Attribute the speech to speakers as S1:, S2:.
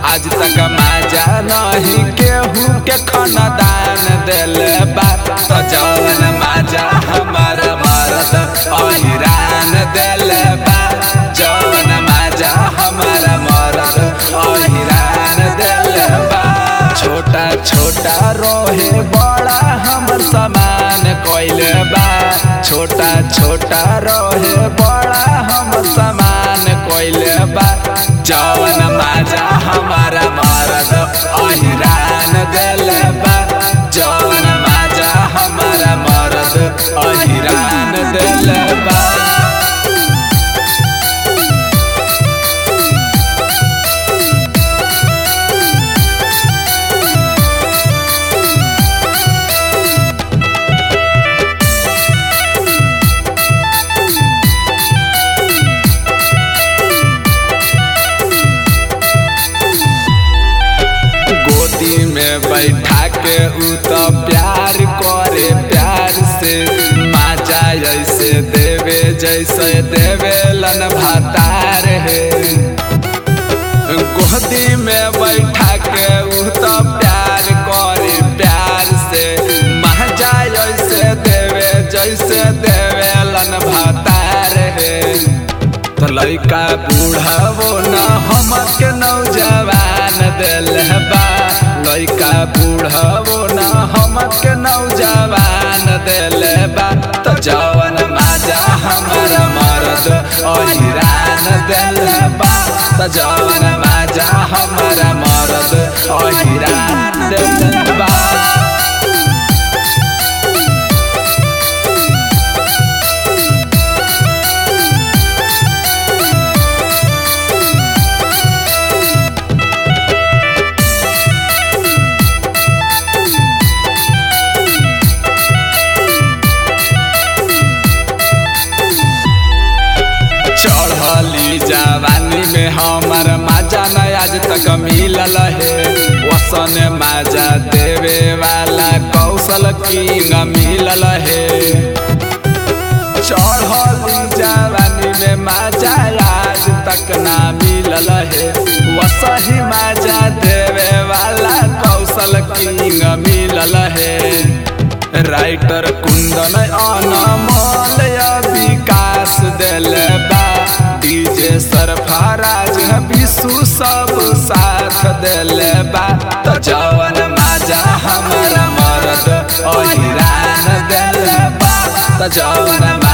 S1: आज तक माजा नहीं केहू के खाना दान दिल बा तो जवन माजा हमारा मरद अहिरान दिल बा जवन माजा हमारा मरद अहिरान दिल बा छोटा छोटा रोहे बड़ा हमर समान कोइल बा छोटा छोटा रोहे बड़ा हमर समान कोइल बा जवन माजा हमारा मरद अहिरान दिल बा जवन माजा हमारा मरद अहिरान दिल बा गोदी में बैठा के उ तो प्यार करे प्यार से माजा जैसे देवे जैसे देवे लन भातार है गोदी में बैठा के उ तो प्यार करे प्यार से माजा जैसे देवे जैसे देवे लन भातार है तो लड़का बूढ़ा वो न हमर के नौजवान दिल बा लड़का बूढ़ा वो न हमर के नौजवान दिल बा तो जवन माजा हमर मरद अहिरान दिल बा तो जवन माजा हमर मरद अहिरान दिल बा चढ़ली जवानी में हमार माजा न आज तक मिलल है वसन माजा देवे वाला कौशल किंग मिलल है चढ़ली जवानी में माजा आज तक ना मिलल है वसही माजा देवे वाला कौशल किंग मिलल है राइटर कुंदन अनमोल विकास दिल बा डीजे सरफराज विशु सब साथ दिल बा तो जवन माजा हमारा मरद अहिरान दिल बा तो जवन